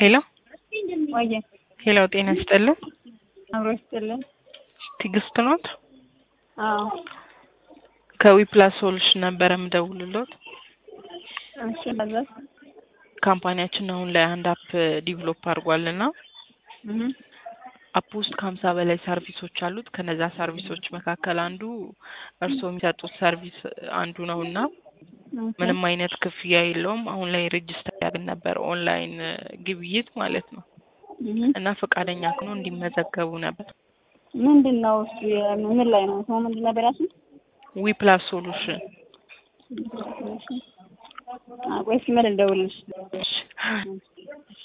ሄሎ ወየ ሄሎ፣ ጤና ይስጥልን። አብሮ ይስጥልን። ትዕግስት ኖት? አዎ ከዊፕላስ ሶሉሽን ነበረ የምደውልሎት። እሺ በዛስ ካምፓኒያችን አሁን ላይ አንድ አፕ ዲቨሎፕ አድርጓልና እህ አፕ ውስጥ ከሀምሳ በላይ ሰርቪሶች አሉት። ከነዛ ሰርቪሶች መካከል አንዱ እርስዎ የሚሰጡት ሰርቪስ አንዱ ነው እና ምንም አይነት ክፍያ የለውም። አሁን ላይ ሬጅስተር ያግን ነበር ኦንላይን ግብይት ማለት ነው እና ፈቃደኛ ከሆኑ እንዲመዘገቡ ነበር። ምንድን ነው እሱ? ምን ላይ ነው ሰው ምንድን ነበር ያልሽኝ? ዊፕላስ ሶሉሽን ቆይ ሲመል እንደውልሽ እሺ